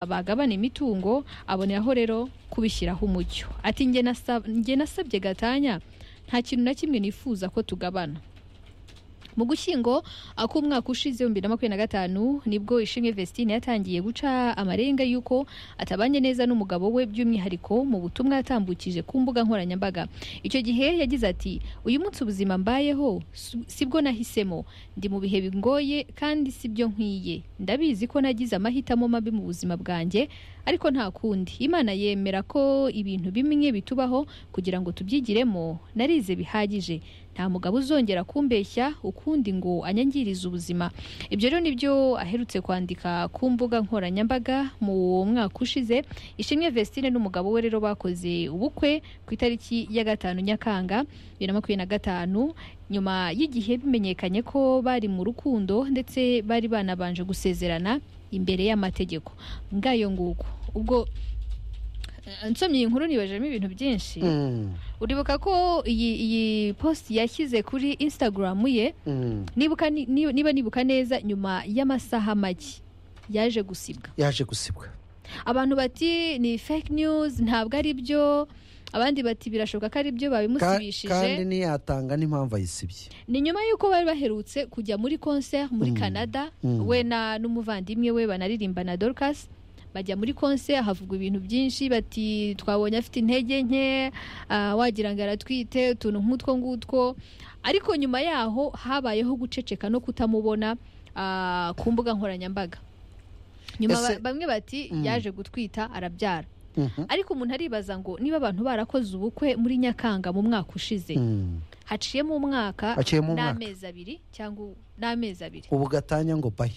bagabana imitungo aboneraho rero kubishyiraho umucyo ati njye nasa- njye nasabye gatanya nta kintu na kimwe nifuza ko tugabana mu gushyingo ak'umwaka ushize bibiri na makumyabiri na gatanu nibwo ishimwe vestine yatangiye guca amarenga y'uko atabanye neza n'umugabo we by'umwihariko mu butumwa yatambukije ku mbuga nkoranyambaga icyo gihe yagize ati uyu munsi ubuzima mbayeho si- sibwo nahisemo ndi mu bihe bingoye kandi sibyo nkwiye ndabizi ko nagize amahitamo mabi mu buzima bwanjye ariko nta kundi imana yemera ko ibintu bimwe bitubaho kugira ngo tubyigiremo narize bihagije nta mugabo uzongera kumbeshya ukundi ngo anyangirize ubuzima ibyo rero nibyo aherutse kwandika ku mbuga nkoranyambaga mu mwaka ushize ishimwe vestine n'umugabo we rero bakoze ubukwe ku itariki ya gatanu nyakanga bibiri na makumyabiri na gatanu nyuma y'igihe bimenyekanye ko bari mu rukundo ndetse bari banabanje gusezerana imbere y'amategeko ngayo nguko ubwo eh, nsomye iyi nkuru nibajemo ibintu byinshi Mm, uribuka ko iyi iyi post yashyize kuri instagram ye mm. nibuka ni- ni- niba nibuka neza nyuma y'amasaha make yaje gusibwa yaje gusibwa abantu bati ni fake news ntabwo ari byo abandi bati birashoboka ko ari byo Ka- babimusibishije kandi ntiyatanga n'impamvu ayisibye ni nyuma y'uko bari baherutse kujya muri concert muri Mm. canada Mm. we na n'umuvandimwe we banaririmba na dorcas bajya muri concert havugwa ibintu byinshi bati twabonye afite intege nke ah, wagira ngo aratwite utuntu nk'utwo ngutwo ariko nyuma yaho habayeho guceceka no kutamubona ah, ku mbuga nkoranyambaga nyuma ba- Ese- bamwe bati Mm. yaje gutwita arabyara Mhm. ariko umuntu aribaza ngo niba abantu barakoze ubukwe muri nyakanga mu mwaka ushize Mm. haciyemo umwaka Haciyemo umwaka. n'amezi abiri cyangwa u- n'amezi abiri ubu gatanya ngo bayi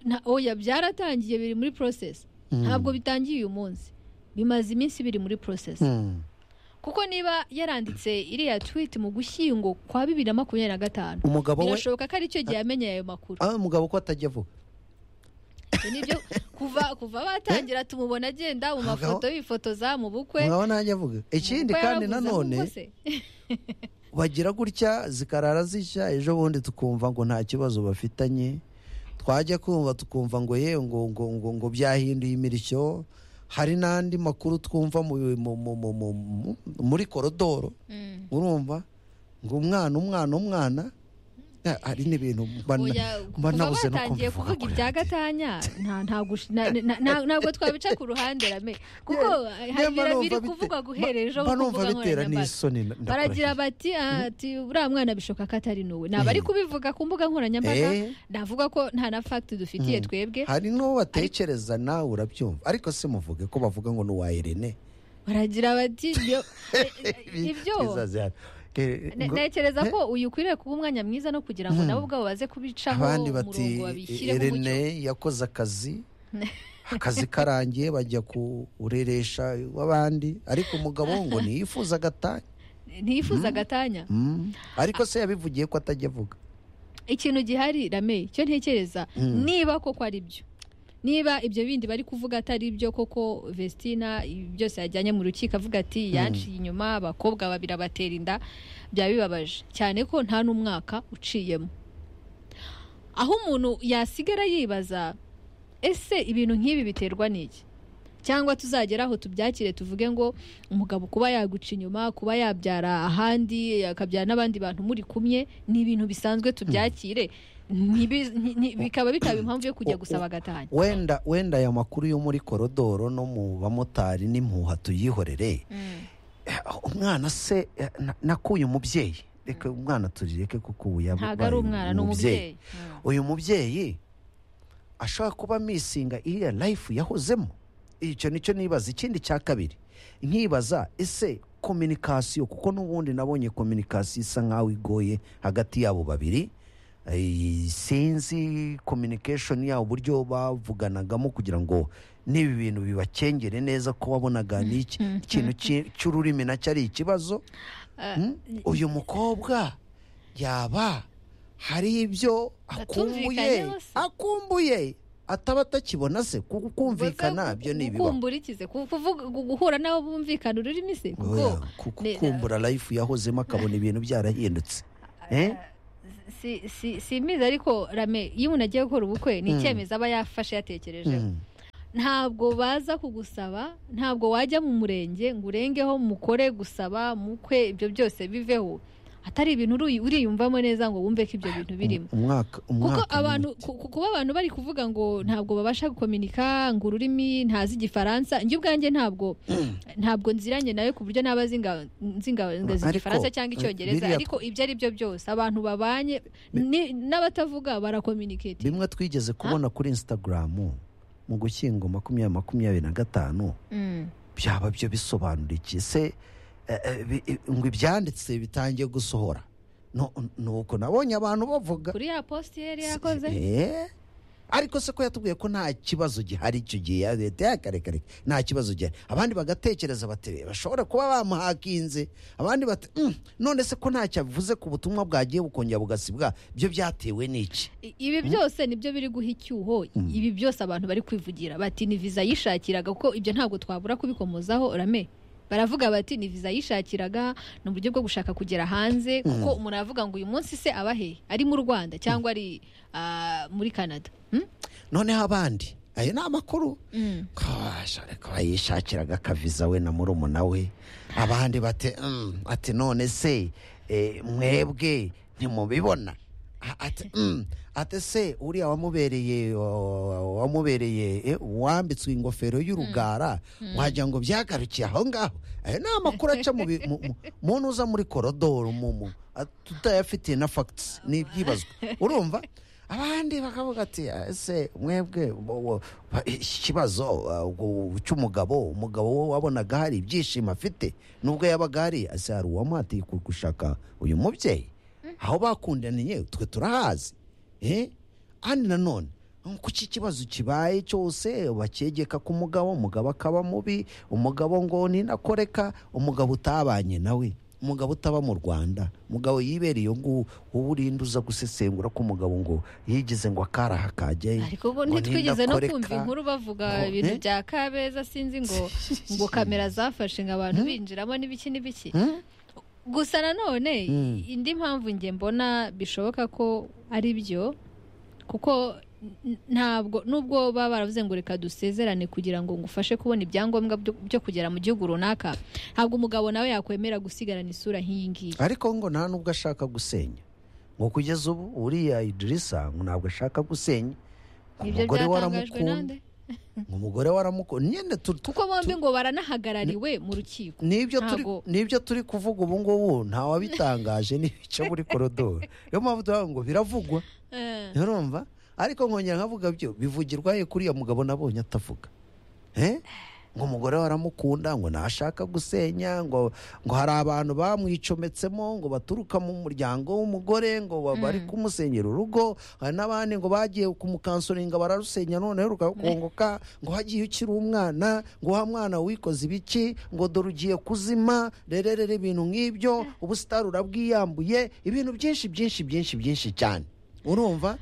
Na- oya byaratangiye biri muri process Mm. ntabwo bitangiye uyu munsi bimaze iminsi biri muri process Mm. kuko niba yaranditse iriya tweet mu gushyingo kwa bibiri na makumyabiri na gatanu umugabo we birashoboka ko aricyo gihe yamenye ayo makuru ah, umugabo ko atajya avuga Ibyo nibyo kuva kuva batangira tumubona agenda mu Abagabo- mafoto yifotoza mu bukwe umugabo ntajya avuga ikindi Ubukwe kandi yarabuze nanone ahubwo se. bagira gutya zikarara zishya ejo bundi tukumva ngo nta kibazo bafitanye twajya kumva tukumva ngo ye ngo ngo ngo ngo byahinduye imirishyo hari n'andi makuru twumva mu- mu- mu- mu- mu- mu- muri korodoro Mm. urumva ngo umwana umwana umwana Ah, hari n'ibintu mba na- Oya, mba kuva nabuze no batangiye kumva kuvuga ibya gatanya nta ntabwo ush- na- na- na- nabwo twabica ku ruhande rame kuko hari Mba numva biri bite- kuvugwa guhera ejo mba ku numva mbuga bitera nkoranyambaga. n'isoni na- ndakurahiye. baragira bati "Ah, ati uriya mwana bishoboka ko atari nuwe naba ari Eh. kubivuga ku mbuga nkoranyambaga Eh. navuga ko nta na fagiti dufitiye Mm. twebwe hari n'uwo batekereza nawe urabyumva ariko se muvuge ko bavuga ngo ni uwa irene baragira bati "Ibyo- ibyo bizazihari. Eh, Ne- ngo- ntekereza ko uyu ukwiriye kuba umwanya mwiza no kugira ngo Mm. nabo ubwabo baze kubicaho abandi bati umurongo babishyiremo umucyo irene yakoze akazi akazi karangiye bajya kureresha w'abandi ariko umugabo we ngo ntiyifuza agatanya ntiyifuza gatanya Mm. ariko se yabivugiye ko atajya avuga ikintu gihari rame cyo ntekereza Mm. niba koko ari byo niba ibyo bindi bari kuvuga atari byo koko vestina ibi byose yajyanye mu rukiko avuga ati yanciye inyuma abakobwa babiri abatera inda byaba bibabaje cyane ko nta n'umwaka uciyemo aho umuntu yasigara yibaza ese ibintu nk'ibi biterwa n'iki cyangwa tuzagera aho tubyakire tuvuge ngo umugabo kuba yaguca inyuma kuba yabyara ahandi akabyara n'abandi bantu muri kumwe ni ibintu bisanzwe tubyakire Ntibi- nti- nti- bikaba bitaba impamvu yo kujya gusaba agatanya wenda wenda aya makuru yo muri korodoro no mu bamotari n'impuha tuyihorere Eh, umwana se eh, na- nakuye umubyeyi reka umwana turireke kuko ubu yabaye ntabwo ari umwana ni umubyeyi Mm. uyu mubyeyi ashobora kuba amisinga iriya life yahozemo icyo nicyo nibaza ikindi cya kabiri nkibaza ese kominikasiyo kuko n'ubundi nabonye kominikasiyo isa nk'aho igoye hagati yabo babiri Eh, sinzi kominikashoni yabo uburyo bavuganagamo kugira ngo n'ibi bintu bibakengere neza ko wabonaga ni iki- ikintu ki- cy'ururimi nacyo ari ikibazo Eh, Mm? uyu mukobwa yaba hari ibyo akumbuye Batumvikanyeho se. akumbuye ataba atakibona se kuko kumvikana Ubwo se byo ni ibibaho gukumbura iki se Ku- kuvuga- gu- guhura nabo bumvikana ururimi se Oya, kuko kuko ne- kumbura life yahozemo akabona ibintu byarahindutse Eh? si si si imizi ariko rame iyo umuntu agiye gukora ubukwe ni Mm. icyemezo aba yafashe yatekerejeho Mm. ntabwo baza kugusaba ntabwo wajya mu murenge ngo urengeho mukore gusaba mukwe ibyo byose biveho atari ibintu uri- uriyumvamo neza ngo wumve ko ibyo bintu birimo umwaka kuko umwaka abantu munini. ku- ku- kuba abantu bari kuvuga ngo ntabwo babasha gukominika ngo ururimi ntazi igifaransa njye ubwanjye ntabwo ntabwo nziranye nawe ku buryo naba zinga- nzinga- ngazi Ariko, igifaransa cyangwa eh, icyongereza biriya- ariko ibyo ari byo byose abantu babanye ni- n'abatavuga barakominiketi bimwe twigeze kubona kuri instagram mu gushyingo makumyabiri makumyabiri na gatanu Mm. byaba byo bisobanura iki se eh, eh, bi- eh, ngo ibyanditse bitangiye gusohora No- nuko nabonye abantu bavuga kuri ya posti yari yakoze Eh, ariko se ko yatubwiye ko nta kibazo gihari icyo gihe ya leta yakarekareka nta kibazo gihari abandi bagatekereza bati bashobora kuba bamuhakinze abandi bati "Mm, none se ko ntacyo avuze ku butumwa bwagiye bukongera bugasibwa byo byatewe n'iki I- ibi byose nibyo biri guha icyuho ibi byose abantu bari kwivugira bati ni viza yishakiraga kuko ibyo ntabwo twabura kubikomozaho rame baravuga bati ni viza yishakiraga ni uburyo bwo gushaka kugera hanze kuko umuntu aravuga ngo uyu munsi se aba he ari mu rwanda cyangwa ari ah, muri canada Hmm? noneho abandi ayo ni amakuru Mm. kashore ko yishakiraga akaviza we na murumuna we abandi bati "Mm, ati none se eh, mwebwe ntimubibona A- ati "Mm, ati se uriya wamubereye o- wamubereye eh, uwambitswe ingofero y'urugara wagira ngo byagarukiye aho ngaho ayo ni amakuru aca mu bi- mu- mu- muntu uza muri korodoro mu- mu- a- tutayafitiye na fagitisi ni ibyibazwa urumva abandi bakavuga ati ese mwebwe bo- bo- ba- ikibazo uh, gu- cy'umugabo umugabo we wabonaga hari ibyishimo afite nubwo yabaga hari ese hari uwamuhatiye ku- gushaka uyu mubyeyi aho bakundaniye twe turahazi eh? kandi nanone kuki ikibazo kibaye cyose bakegeka ku mugabo umugabo akaba mubi umugabo ngo ninakoreka umugabo utabanye nawe umugabo utaba mu rwanda umugabo yibereye ngo wowe urinda uza gusesengura ko umugabo ngo yigize ngo akaraha kajyayo ariko ubwo ngo ntitwigeze no ninakoreka. kumva inkuru bavuga ngo- ibintu eh? bya kabeza sinzi ngo ngo kamera zafashe ngo abantu binjiramo n'ibiki n'ibiki Hmm? gusa nanone Mm. indi mpamvu njye mbona bishoboka ko ari byo kuko n- ntabwo nubwo baba baravuze ngo reka dusezerane kugira ngo ngufashe kubona ibyangombwa byo- byo kugera mu gihugu runaka ntabwo umugabo nawe yakwemera gusigarana isura nk'iyi ngiyi ariko ngo nta nubwo ashaka gusenya ngo kugeza ubu uriya idirisa ngo ntabwo ashaka gusenya ngo nibyo umugore we byatangajwe aramukunda nande ngo umugore we aramukunda nyine tu- tu- kuko bombi ngo baranahagarariwe mu rukiko nibyo turi Ntago- nibyo turi kuvuga ubu ngubu ntawabitangaje n'ibice muri korodoro niyo mpamvu tuvuga ngo biravugwa Eh, nturumva ariko nkongera nkavuga byo bivugirwa he kuri uriya mugabo nabonye atavuga Eh? ngo umugore we aramukunda ngo ntashaka gusenya ngo ngo hari abantu bamwicometsemo ngo baturuka mu muryango w'umugore ngo ba- bari kumusenyera urugo hari n'abandi ngo bagiye kumukansoringa bararusenya noneho rukakongoka ngo hagiye ukiri umwana ngo wa mwana wikoze ibiki ngo dore ugiye kuzima rererere ibintu nk'ibyo ubusitari urabwiyambuye ibintu byinshi byinshi byinshi byinshi cyane urumva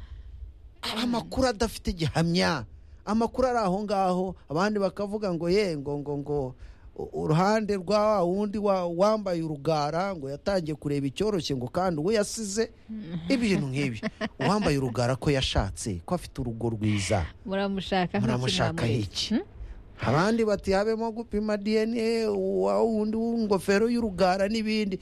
amakuru adafite gihamya amakuru ari aho ngaho abandi bakavuga ngo ye ngo ngo ngo u- uruhande rwa wa wundi wa- wambaye urugara ngo yatangiye kureba icyoroshye ngo kandi uwo yasize ibintu nk'ibyo uwambaye urugara ko yashatse ko afite urugo rwiza muramushaka nk'iki muramushaka mwamureze. iki Hmm? abandi bati habemo gupima dna wa wundi w'ingofero y'urugara n'ibindi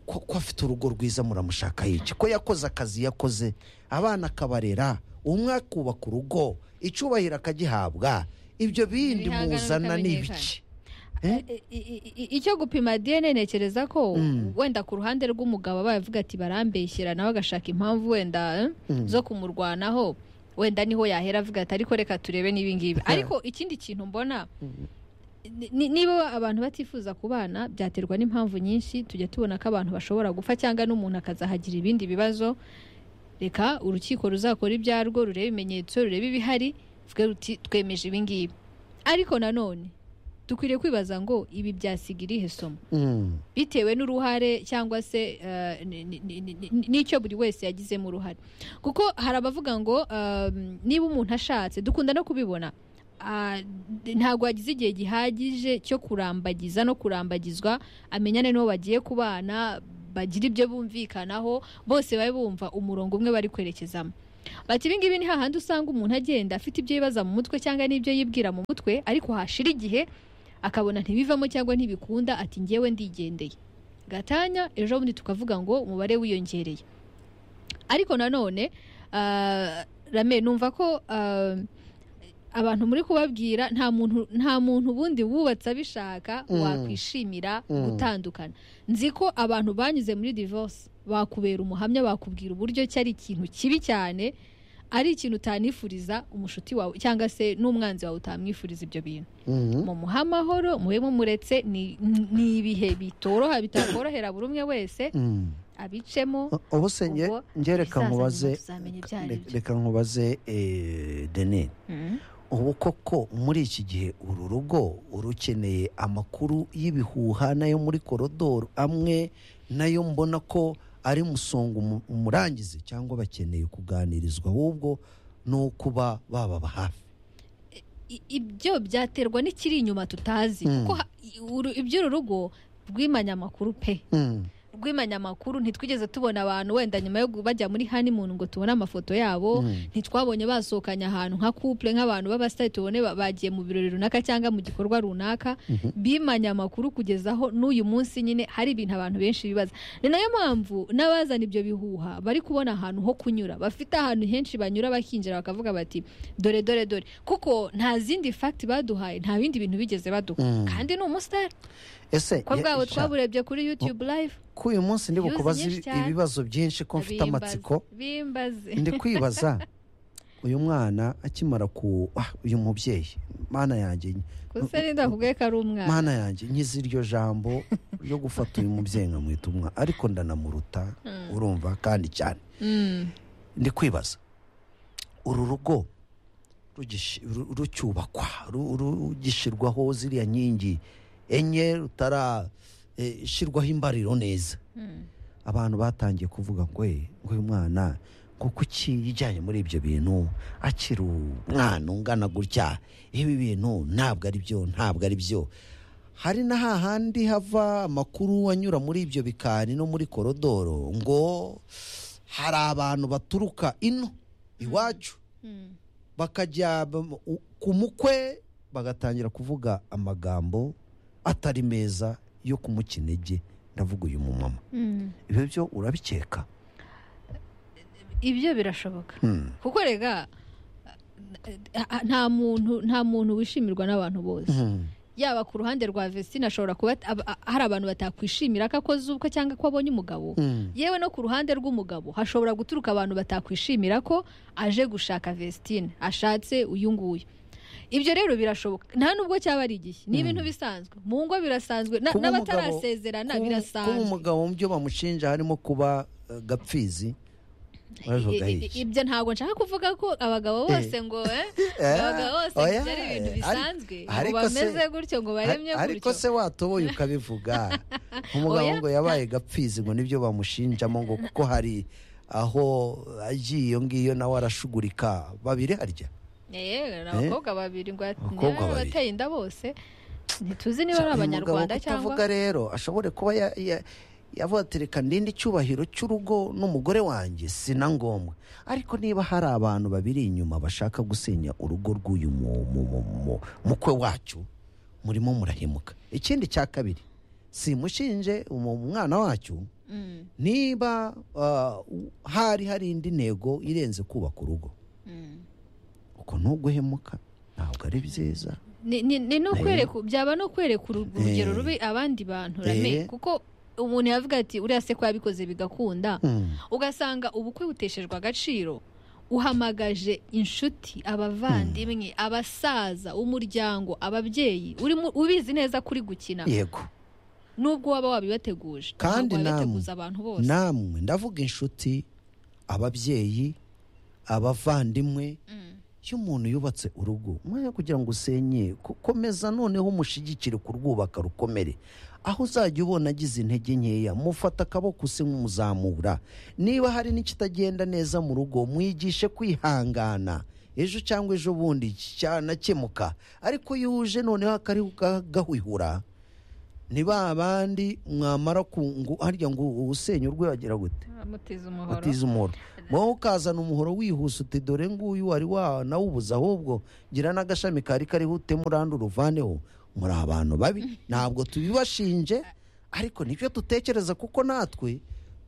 ko, ko afite urugo rwiza muramushaka iki ko yakoze akazi yakoze abana akabarera umwe akubaka urugo icubahiro akagihabwa ibyo bindi Ibihangano muzana ni bikamenyekana. ibiki I- i- i- icyo gupima dna ntekereza ko wenda ku ruhande rw'umugabo aba yavuga ati barambeshyira nawe agashaka impamvu wenda eh, zo kumurwanaho wenda niho yahera avuga ati ariko reka turebe n'ibingibi ariko ikindi kintu mbona ni- ni- niba abantu batifuza kubana byaterwa n'impamvu nyinshi tujya tubona ko abantu bashobora gupfa cyangwa n'umuntu akazahagira ibindi bibazo reka urukiko ruzakora ibyarwo rurebe ibimenyetso rurebe ibihari twe ruti twemeje ibingibi ariko nanone dukwiriye kwibaza ngo ibi byasiga irihe somo Mm. bitewe n'uruhare cyangwa se eh, ni- ni- ni- ni- ni- n'icyo buri wese yagizemo uruhare kuko hari abavuga ngo um, niba umuntu ashatse dukunda no kubibona ah, d- ntabwo yagize igihe gihagije cyo kurambagiza no kurambagizwa amenyane n'uwo bagiye kubana bagira ibyo bumvikanaho bose babe bumva umurongo umwe bari kwerekezamo bati ibi ngibi ni hahandi usanga umuntu agenda afite ibyo yibaza mu mutwe cyangwa n'ibyo yibwira mu mutwe ariko hashira igihe akabona ntibivamo cyangwa ntibikunda ati ngewe ndigendeye gatanya ejo bundi tukavuga ngo umubare wiyongereye ariko nanone ah, rame numva ko ah, abantu muri kubabwira nta muntu nta muntu ubundi wubatse abishaka Mm. wakwishimira Mm. gutandukana nzi ko abantu banyuze muri divorce bakubera umuhamya bakubwira uburyo ki ari ikintu kibi cyane ari ikintu utanifuriza umushuti wawe cyangwa se n'umwanzi wawe utamwifuriza ibyo bintu Mhm. mumuhe amahoro mube mumuretse ni ni ibihe bitoroha bitakorohera buri umwe wese Mm. abicemo ubu se nge- Ubwo nge reka ibizaza nyuma nkubaze tuzamenya ibyo ari byo. reka nkubaze eh, denise Mm. ubu koko muri iki gihe uru rugo urukeneye amakuru y'ibihuha nayo muri korodoro amwe nayo mbona ko ari musongo umu- umurangize cyangwa bakeneye kuganirizwa ahubwo ni ukuba bababa hafi I- ibyo byaterwa n'ikiri inyuma tutazi Mm. kuko ha- uru- iby'uru rugo rw'imanyamakuru pe Mm, rw'imanyamakuru ntitwigeze tubona abantu wenda nyuma yo gu- bajya muri honeymoon ngo tubone amafoto yabo mm, ntitwabonye basohokanye ahantu nka couple nk'abantu b'abasitari tubone ba- bagiye mu birori runaka cyangwa mu gikorwa runaka mhm, bimanye amakuru kugeza aho n'uyu munsi nyine hari ibintu abantu benshi bibaza ni nayo mpamvu n'abazana ibyo bihuha bari kubona ahantu ho kunyura bafite ahantu henshi banyura bakinjira bakavuga bati dore dore dore kuko nta zindi fagiti baduhaye nta bindi bintu bigeze baduha mm. kandi ni umusitari ese ko bwabo ya- sha, twaburebye kuri yutube live ko uyu munsi ndi views bukubaza nyinshi ibi- cyane. ibibazo byinshi ko mfite Bimbaze, amatsiko bimbaze ndi kwibaza uyu mwana akimara ku ah, uyu mubyeyi mana yanjye gusa n'inda bakubwiye ko ari umwana mana yanjye nkize iryo jambo ryo gufata uyu mubyeyi nkamwita umwa ariko ndanamuruta Mm. urumva kandi cyane Mm. ndi kwibaza uru rugo rugishi- ru- rucyubakwa ru- ru- rugishyirwaho ziriya nkingi enye rutarashyirwaho imbariro neza Mm. abantu batangiye kuvuga ngo "Eh, ngo uyu mwana ngo kuki yijyanye muri ibyo bintu akiri umwana ungana gutya ibi bintu ntabwo ari byo ntabwo ari byo hari na hahandi hava amakuru anyura muri ibyo bikari no muri korodoro ngo hari abantu baturuka ino iwacu Mm. bakajya bam- u- ku mukwe bagatangira kuvuga amagambo atari meza yo kumukinege ndavuga uyu mumama Mm. ibyo byo urabikeka ibyo birashoboka Hmm. kuko rega eh, nta muntu nta muntu wishimirwa n'abantu bose Hmm. yaba ku ruhande rwa Vestine ashobora kuba ab- a- hari abantu batakwishimira ko akoze ubukwe cyangwa ko abonye umugabo Hmm. yewe no ku ruhande rw'umugabo hashobora guturuka abantu batakwishimira ko aje gushaka Vestine ashatse uyu nguyu ibyo rero birashoboka nta nubwo cyaba ari igihe ni ibintu bisanzwe mu ngo birasanzwe na- Kuba umugabo- n'abatarasezerana Kuba- kuba birasanzwe umugabo mu byo bamushinja harimo kuba eh, gapfizi bavuga I- i- iki? ibyo ntago nshaka kuvuga ko abagabo bose ngo eh, Eh, abagabo bose oya, ibyo ari ibintu eh, bisanzwe ngo ariko se- bameze gutyo ngo baremye Ar- ariko gutyo se watoboye ukabivuga umugabo Oya. ngo yabaye gapfizi ngo nibyo bamushinjamo ngo kuko hari aho agiye iyo ngiyo nawe arashugurika babiri harya Eh, ni abakobwa babiri ngo at- Abakobwa niba ari babiri. abateye inda bose ntituzi niba ari abanyarwanda Uyu mugabo cyangwa kutavuga rero ashobore kuba ya- ya- yavuga ati reka ndinde icyubahiro cy'urugo n'umugore wanjye si na ngombwa ariko niba hari abantu babiri inyuma bashaka gusenya urugo rw'uyu mu- mu- mu- mu- mukwe wacu murimo murahemuka ikindi cya kabiri simushinje umu- umwana wacu Mm, niba ah, u- hari hari indi ntego irenze kubaka urugo mm. uko ntuguhemuka ntabwo ari byiza Ni- ni ni no Eh. kwereka byaba no kwereka uru- urugero Eh. rubi abandi bantu rame Eh. kuko umuntu yavuga ati uriya se ko yabikoze bigakunda Hmm. ugasanga ubukwe buteshejwe agaciro uhamagaje inshuti abavandimwe abasaza umuryango ababyeyi urimo ubizi neza kuri gukina yego nubwo waba wabibateguje ntabwo Kandi namwe- wabibateguza abantu bose namwe ndavuga inshuti ababyeyi abavandimwe Mm. iyo umuntu yubatse urugo umwanya wo kugira ngo usenye ko- komeza noneho umushyigikire kurwubaka rukomere aho uzajya ubona agize intege nkeya mufata akaboko use nk'umuzamura niba hari n'ikitagenda neza mu rugo mwigishe kwihangana ejo cyangwa ejo bundi cyanakemuka ariko iyo uje noneho akariho gahwihura ni ba bandi mwamara ku ngo harya ngo ubusenya urwegera gute mutiza umuhoro utiza umuhoro wowe ukazana umuhoro wihuse uti dore nguyu wari wanawubuze ahubwo gira n'agashami kari kariho utema urande uruvaneho muri abantu babi ntabwo tubibashinje ariko nibyo dutekereza kuko natwe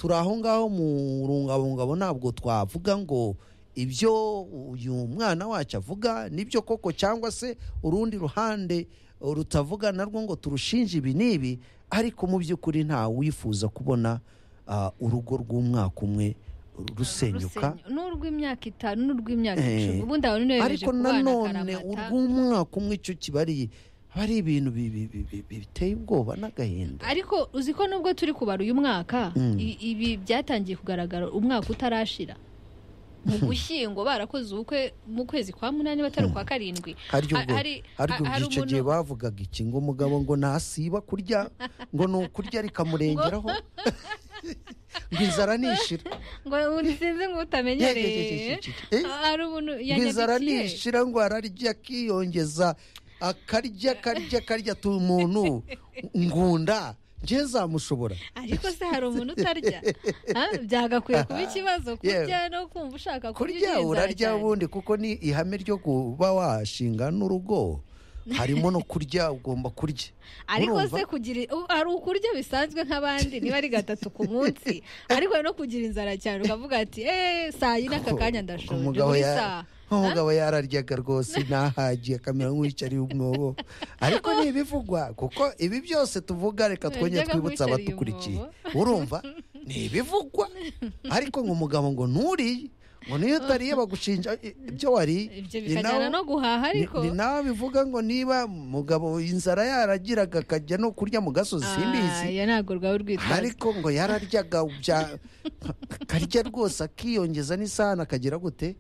turi aho ngaho mu rungabungabo ntabwo twavuga ngo ibyo uyu mwana wacu avuga nibyo koko cyangwa se urundi ruhande rutavuga narwo ngo turushinje ibi n'ibi ariko mu by'ukuri nta wifuza kubona ah, urugo rw'umwaka umwe rusenyuka Rusenya- n'urw'imyaka itanu n'urw'imyaka Eh. icumi ubundi abantu nibereje ariko nanone urw'umwaka umwe icyo kiba ari aba ari ibintu bi- bi- bi- bi- biteye ubwoba n'agahinda ariko uzi ko nubwo turi kubara uyu mwaka Mm. i- ibi byatangiye kugaragara umwaka utarashira mu gushyingo barakoze ubukwe mu kwezi kwa munani batari ukwa karindwi haryo Ha- ubwo hari- haryo ha- hari ubwo icyo umuntu- gihe bavugaga iki ngo umugabo ngo nasiba kurya ngo ni ukurya rikamurengeraho ngo inzara nishira ngo sinzi ngo Ye- ye- ye- ye- utamenyereye ye- ye- ye. hari umuntu ngo inzara yanyandikiye nishira ngo ararya akiyongeza akarya akarya akarya tu umuntu ngunda njye zamushobora ariko se hari umuntu utarya Ha? byagakwiye kuba ikibazo kurya no kumva ushaka kurya kurya ugira inzara urarya cyane. ubundi kuko ni ihame ryo kuba washinga n'urugo harimo no kurya ugomba kurya ariko Urumva? se kugira u- hari ukurya bisanzwe nk'abandi niba ari gatatu ku munsi ariko no kugira inzara cyane ukavuga ati eee saa yine aka kanya ndashonje umugabo buri ya- saha umugabo yararyaga rwose ntahagiye akamera nk'uwicariye umwobo ariko ni ibivugwa kuko ibi byose tuvuga reka twongere Yaryaga twibutse nk'uwicariye abatukurikiye urumva ni ibivugwa ariko ngo umugabo ngo nturiye ngo niyo utariye bagushinja i- ibyo wariye ibyo Ni bikajyana nawe- no guhaha ni- ariko ni nawe bivuga ngo niba mugabo inzara yaragiraga akajya no kurya mu gasozi Ah, simbizi ya ntabwo rwaba urwitwazo ariko ngo yararyaga bya akarya rwose akiyongeza n'isahani akagira gute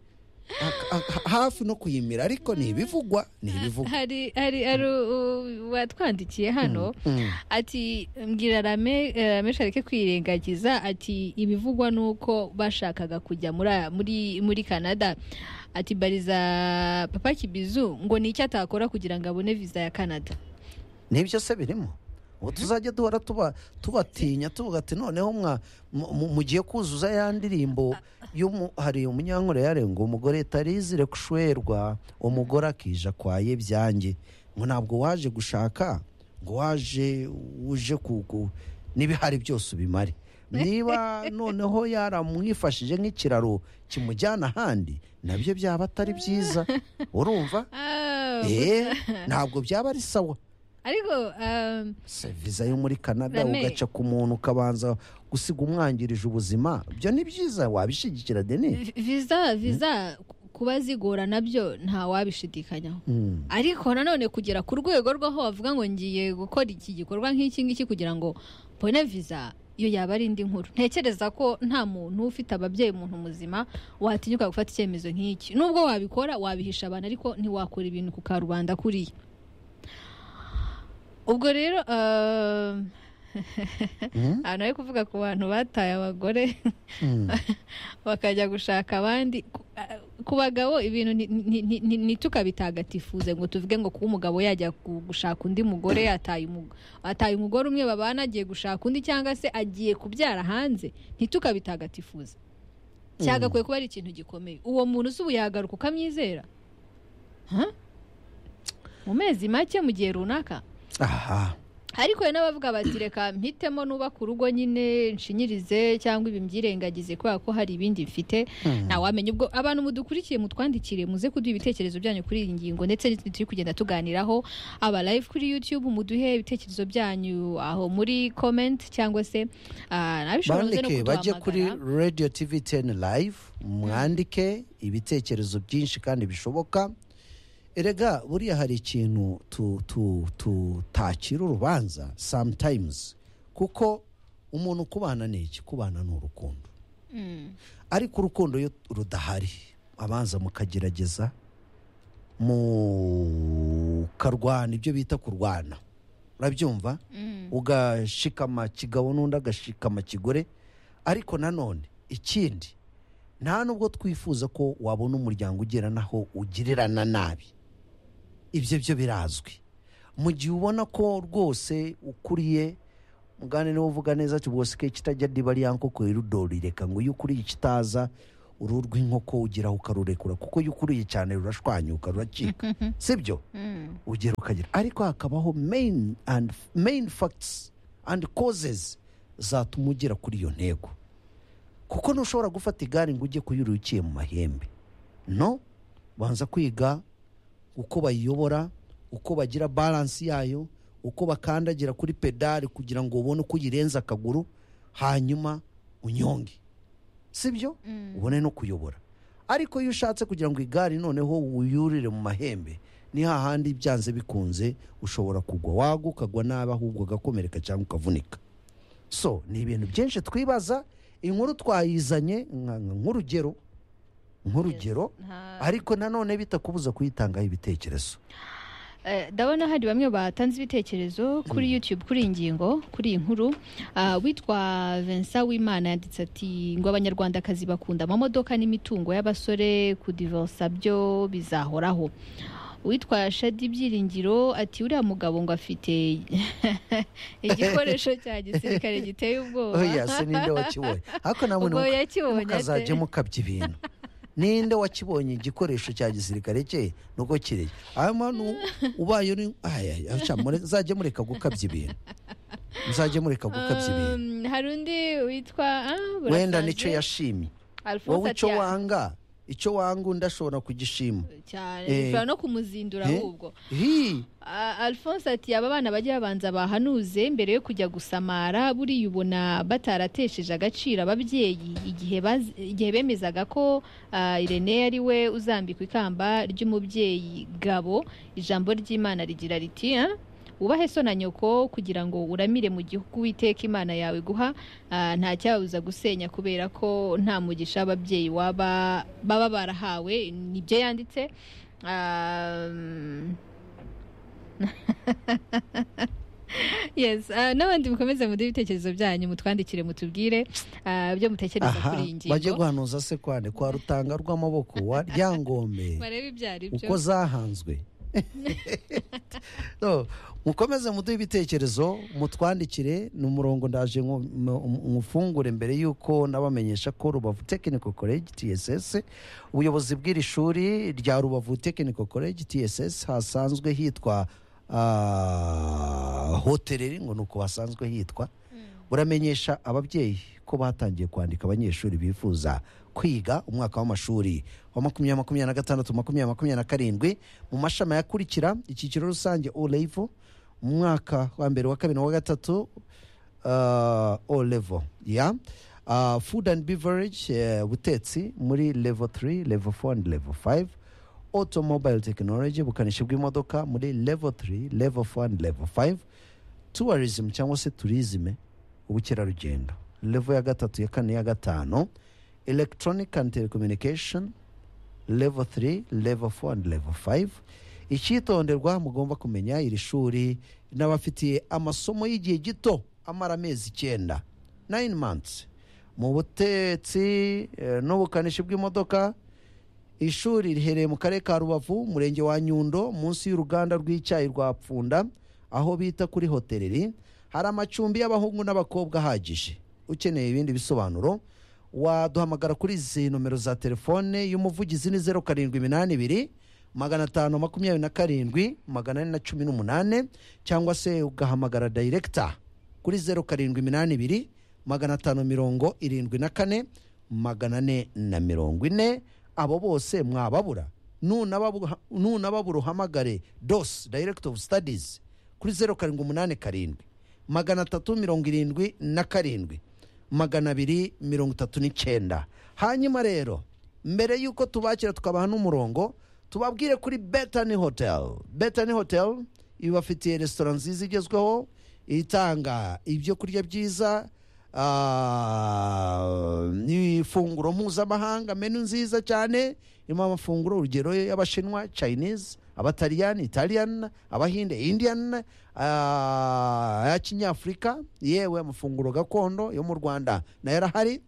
Ak- ak- hafi no kuyimira ariko ni ibivugwa ni ibivugwa hari hari hari u- uwatwandikiye hano Mm. ati mbwira rame rame sharike kwirengagiza ati ibivugwa ni uko bashakaga kujya muri muri muri canada ati bariza papa kibizu ngo ni icyo atakora kugira ngo abone viza ya canada nibyo se birimo ubu tuzajya duhora tuba tubatinya tuvuga ati noneho mwa- mu- mu- mugiye kuzuza ya ndirimbo y'umu- hari umunyankore yarenga umugore tarizire kushwerwa umugore akija kwaye byanjye ngo ntabwo waje gushaka ngo waje uje kugu n'ibihari byose ubimare niba noneho yaramwifashije nk'ikiraro kimujyana ahandi nabyo byaba atari byiza urumva Ah, Eh, ntabwo byaba ari sawa ariko um, Se viza yo muri canada Rame. ugaca ku muntu ukabanza gusiga umwangirije ubuzima ibyo ni byiza wabishyigikira deni vi- viza viza kuba zigora nabyo nta wabishidikanyaho Mm. ariko nanone kugera ku rwego rw'aho bavuga ngo ngiye gukora iki gikorwa nk'iki ngiki kugira ngo mbone viza iyo yaba ari indi nkuru ntekereza ko nta muntu ufite ababyeyi umuntu muzima watinyuka gufata icyemezo nk'iki nubwo wabikora wabihisha abantu ariko ntiwakora ibintu ku karubanda kuriya ubwo rero eh, Mm. ahantu ari kuvuga ku bantu bataye abagore Mm. bakajya gushaka abandi Ku- a- ku bagabo ibintu ni- ni- ni- ni- ntitukabitagatifuze ngo tuvuge ngo kuba umugabo yajya gu- gushaka undi mugore yataye umu- ataye umugore umwe babana agiye gushaka undi cyangwa se agiye kubyara hanze ntitukabitagatifuze cyagakwiye kuba ari ikintu gikomeye uwo muntu si ubu yagaruka ukamwizera Ha? mu mezi make mu gihe runaka aha ariko hari n'abavuga bati reka mpitemo nubaka urugo nyine nshinyirize cyangwa ibi mbyirengagize kubera ko hari ibindi mfite Mm. ntawamenya ubwo abantu mudukurikiye mutwandikire muze kuduha ibitekerezo byanyu kuri iyi ngingo ndetse n'izindi turi kugenda tuganiraho aba live kuri youtube muduhe ibitekerezo byanyu aho muri comment cyangwa se ah, nabishobora muze no bandike bajye kuri kuduhamagara radio tv 10 live mwandike ibitekerezo byinshi kandi bishoboka erega buriya hari ikintu tu- tu- tutakira urubanza sometimes kuko umuntu kubana ni iki kubana ni urukundo Mm. ariko urukundo iyo rudahari abanza mukagerageza mukarwana ibyo bita kurwana urabyumva Mm. ugashikama kigabo n'undi agashikama kigore ariko nanone ikindi nta nubwo twifuza ko wabona umuryango ugera naho ugirirana nabi ibyo byo birazwi mu gihe ubona ko rwose ukuriye mugane niba uvuga neza tubosike kitajya diba ari yanko kwerudori reka ngo iyo ukuriye ikitaza uruhu rw'inkoko ugeraho ukarurekura kuko iyo ukuriye cyane rurashwanyuka ruracika sibyo Mm. ugera ukagera ariko hakabaho main and main facts and causes zatuma ugera kuri iyo ntego kuko ntushobora gufata igare ngo ujye kuyurira uciye mu mahembe no banza kwiga uko bayiyobora uko bagira baransi yayo uko bakandagira kuri pedali kugira ngo ubone uko uyirenza akaguru hanyuma unyonge sibyo ubone no kuyobora ariko iyo ushatse kugira ngo igare noneho uyurire mu mahembe ni hahandi byanze bikunze ushobora kugwa wagwa ukagwa nabi ahubwo ugakomereka cyangwa ukavunika so ni ibintu byinshi twibaza inkuru twayizanye nka- nka- nk'urugero nk'urugero Nta- ariko nanone bitakubuza kuyitangaho ibitekerezo Eh, ndabona hari bamwe batanze ibitekerezo kuri youtube kuri iyi ngingo kuri iyi nkuru Ah, witwa vincent wimana yanditse ati ngo abanyarwandakazi bakunda amamodoka n'imitungo y'abasore kudivosa byo bizahoraho witwa shadi byiringiro ati uriya mugabo ngo afite igikoresho cya gisirikare giteye ubwoba oya se ninde wakibonye ariko namwe ubwo ntimuka- yakibonye ate? mukazajya mukabya ibintu ninde wakibonye igikoresho cya gisirikare cye nuko kireye hanyuma nu- ubaye uri aya aca mure- muzajye mureka gukabya ibintu muzajye mureka gukabya ibintu Um, hari undi witwa ah, wenda burasaze. nicyo yashimye Alphonse wowe ati, icyo "Ah, wanga icyo wanga undi ashobora kugishima cyane Eh. bishobora no kumuzindura Eh. ahubwo hi A- alphonse ati aba bana bajya babanza bahanuze mbere yo kujya gusamara buriya ubona bataratesheje agaciro ababyeyi igihe baz- igihe bemezaga ko ah, irene ari we uzambikwa ikamba ry'umubyeyi gabo ijambo ry'imana rigira riti "Ah, wubahe so na nyoko kugira ngo uramire mu gihugu witeka imana yawe guha Ah, nta cyabuza gusenya kubera ko nta mugisha ababyeyi waba baba barahawe nibyo yanditse Ah, yes ah, n'abandi mukomeze muduhe ibitekerezo byanyu mutwandikire mutubwire ah, ibyo mutekereza aha kuri iyi bajye ngingo guhanuza se kwane kwa rutanga rw'amaboko wa ryangombe barebe ibyo ari byo uko zahanzwe No, mukomeze muduhe ibitekerezo mutwandikire ni umurongo ndaje nku- mu- nkufungure mbere y'uko nabamenyesha ko rubavu technical college tss ubuyobozi bw'iri shuri rya rubavu technical college tss hasanzwe hitwa ah, hoteleri ngo ni uko hasanzwe hitwa buramenyesha ababyeyi ko batangiye kwandika abanyeshuri bifuza kwiga umwaka w'amashuri wa makumyabiri makumyabiri na gatandatu makumyabiri makumyabiri na karindwi mu mashami ayakurikira icyiciro rusange o level mu mwaka wa mbere wa kabiri wa gatatu uh, o level ya uh, food and beverage uh, butetsi muri level 3 level 4 and level 5 automobile technology ubukanishi bw'imodoka muri level 3 level 4 and level 5 tourism cyangwa se turizme ubukerarugendo level ya gatatu ya kane ya gatanu electronic and telecommunication level 3 level 4 and level 5 icyitonderwa mugomba kumenya iri shuri n'abafitiye amasomo y'igihe gito amara amezi icyenda 9 months mu butetsi eh, n'ubukanishi bw'imodoka ishuri riherereye mu karere ka rubavu umurenge wa nyundo munsi y'uruganda rw'icyayi rwa pfunda aho bita kuri hoteleri hari amacumbi y'abahungu n'abakobwa ahagije ukeneye ibindi bisobanuro waduhamagara kuri izi nomero za telefone y'umuvugizi ni zeru karindwi iminani ibiri magana atanu makumyabiri na karindwi magana ane na cumi n'umunane cyangwa se ugahamagara dayiregita kuri zeru karindwi iminani ibiri magana atanu mirongo irindwi na kane magana ane na mirongo ine abo bose mwababura nunababu- nunababura uhamagare dos director of studies kuri zeru karindwi umunani karindwi magana atatu mirongo irindwi na karindwi magana abiri mirongo itatu n'icyenda hanyuma rero mbere y'uko tubakira tukabaha n'umurongo tubabwire kuri betani hotel betani hotel ibafitiye resitora nziza igezweho itanga ibyo kurya byiza ah, ifunguro mpuzamahanga menu nziza cyane irimo amafunguro urugero y'abashinwa chinese abataliyani italian abahinde indian ah, aya kinyafurika yewe amafunguro gakondo yo mu rwanda nayo arahari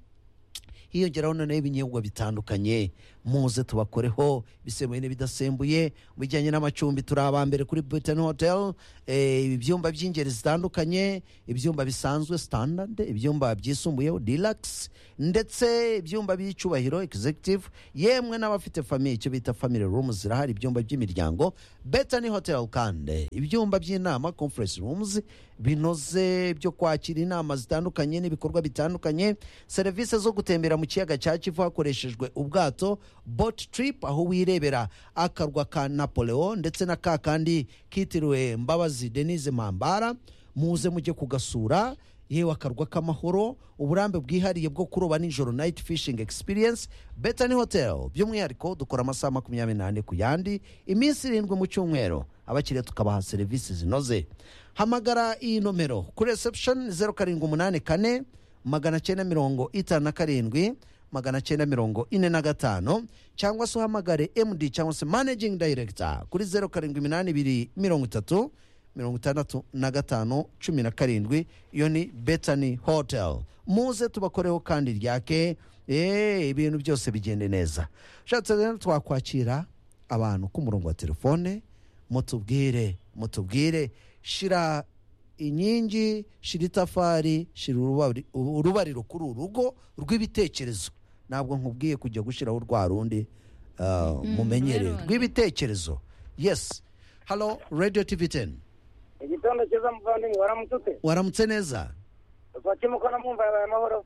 hiyongeraho noneho ibinyobwa bitandukanye muze tubakoreho ibisembuye n'ibidasembuye mu bijyanye n'amacumbi turi aba mbere kuri Britain Hotel eh, ibyumba by'ingeri zitandukanye ibyumba bisanzwe standard ibyumba byisumbuyeho deluxe ndetse ibyumba by'icyubahiro executive yemwe n'abafite famille icyo bita family room zirahari ibyumba by'imiryango Britain Hotel kandi ibyumba by'inama conference rooms binoze byo kwakira inama zitandukanye n'ibikorwa bitandukanye serivisi zo gutembera mu kiyaga cya kivu hakoreshejwe ubwato bot trip aho wirebera akarwa ka napoleon ndetse na ka kandi kitiriwe mbabazi denise mpambara muze mujye kugasura yewe akarwa k'amahoro uburambe bwihariye bwo kuroba nijoro night fishing experience betani hotel by'umwihariko dukora amasaha makumyabiri n'ane ku yandi iminsi irindwi mu cyumweru abakiriya tukabaha serivisi zinoze hamagara iyi nomero kuri reception zeru karindwi umunani kane magana cyenda mirongo itanu na karindwi magana cyenda mirongo ine na gatanu cyangwa se uhamagare md cyangwa se managing director kuri zeru karindwi iminani ibiri mirongo itatu mirongo itandatu na gatanu cumi na karindwi iyo ni betani hotel muze tubakoreho kandi ryake eee ibintu byose bigende neza ushatse rero twakwakira abantu ku murongo wa telefone mutubwire mutubwire shira inkingi shira itafari shira urubari- urubariro kuri uru rugo rw'ibitekerezo ntabwo nkubwiye kujya gushyiraho rwa rundi ah, mumenyereye rurundi. rw'ibitekerezo yesi halo radiyo tivi teni igitondo cyiza muvandimwe waramututse waramutse neza twakimuko na mwumva yabaye amahoro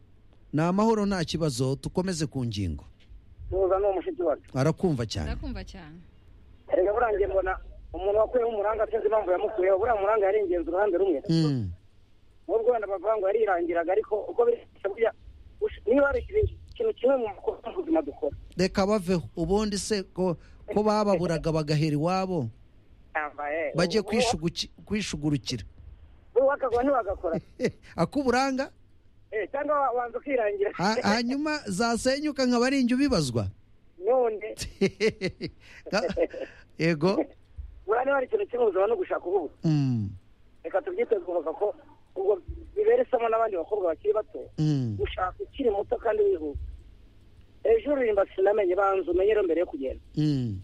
ni amahoro nta kibazo tukomeze ku ngingo tuza n'uwo mushiki wacu arakumva cyane ndakumva cyane erega burangiye mbona umuntu wakuyeho umuranga sinzi impamvu yamukuyeho buriya muranga yari ingenzi uruhande rumwe Mm, n'ubwo wenda bavuga ngo yarirangiraga ariko uko biri burya ush- niba hari ikintu- ikintu kimwe mu makuru mu buzima dukora reka baveho ubundi se ko ko bababuraga bagahera iwabo yambaye bajye kwishuguki- kwishugurukira buri wakagura ntiwagakora akuburanga Eh, cyangwa wa- wanza ukirangira ha- hanyuma zasenyuka nkaba ari injyu bibazwa none yego buriya niba hari ikintu kimwe ubuzima no gushaka ububuze Mm, reka tubyite twumva ko ubwo bibera isomo n'abandi bakobwa bakiri bato mm. gushaka ukiri muto kandi wihuta ejo uririmba sinamenye banza umenyere mbere yo kugenda Mm,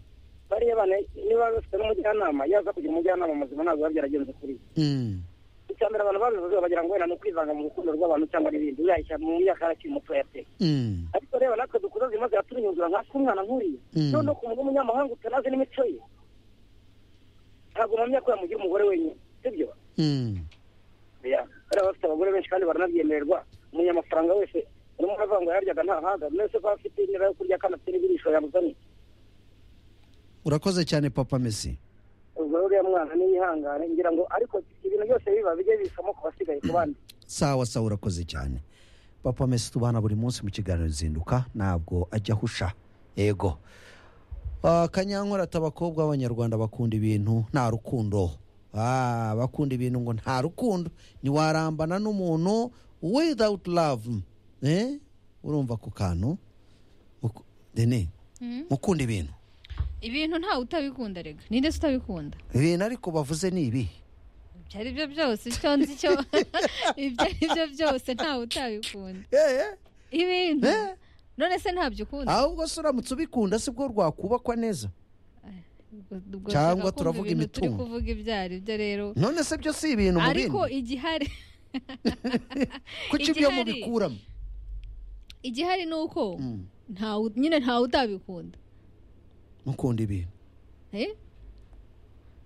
bariya bana niba bafite n'umujyanama iyo aza kugira umujyanama muzima ntabwo biba byaragenze kuri we mm. icya mbere abantu babivuze bagira ngo wenda ni ukwivanga mu rukundo rw'abantu cyangwa n'ibindi uyahishya mu myaka yarakiri muto yateye Mm, ariko reba natwe dukuza zimaze yaturunyuzura nka se umwana nk'uriya Mm. noneho ku muntu w'umunyamahanga utanazi n'imico ye ntabwo mpamya ko yamugira umugore wenyine sibyo mm. Ya, bariya bafite abagore benshi kandi baranabyemererwa umunyamafaranga wese urimo uravuga ngo yaryaga ntahaga mwese ko afite inzira yo kurya kandi afite n'ibirisho yamuzaniye urakoze cyane papa mesi ubwo uriya mwana niyihangane ngira ngo ariko ibintu byose biba bijye bisamo ku basigaye ku bandi sawa sawa urakoze cyane papa mesi tubana buri munsi mu kiganiro zinduka ntabwo ajya ahusha yego Ah, kanyankore ati abakobwa b'abanyarwanda bakunda ibintu nta rukundo Ah, bakunda ibintu ngo nta rukundo ntiwarambana n'umuntu without love Eh? urumva ku kantu Uku- dene Mm. mukunda ibintu ibintu ntawe utabikunda rega ninde se utabikunda ibintu ariko bavuze ni ibihe ibyo ari byo byose icyo nzi cyo ibyo ari byo byose ntawe utabikunda Eh, ibintu Eh. none se ntabyo ukunda ahubwo se uramutse ubikunda sibwo rwakubakwa neza Ubwo Cyangwa ushaka kumva turavuga ibintu turi imitungo. kuvuga ibyo ari byo rero none se byo si ibintu mu ariko bindi igihari kuki ibyo igihari- mubikuramo igihari ni uko Mm. ntawe nyine ntawe utabikunda mukunda ibintu Eh?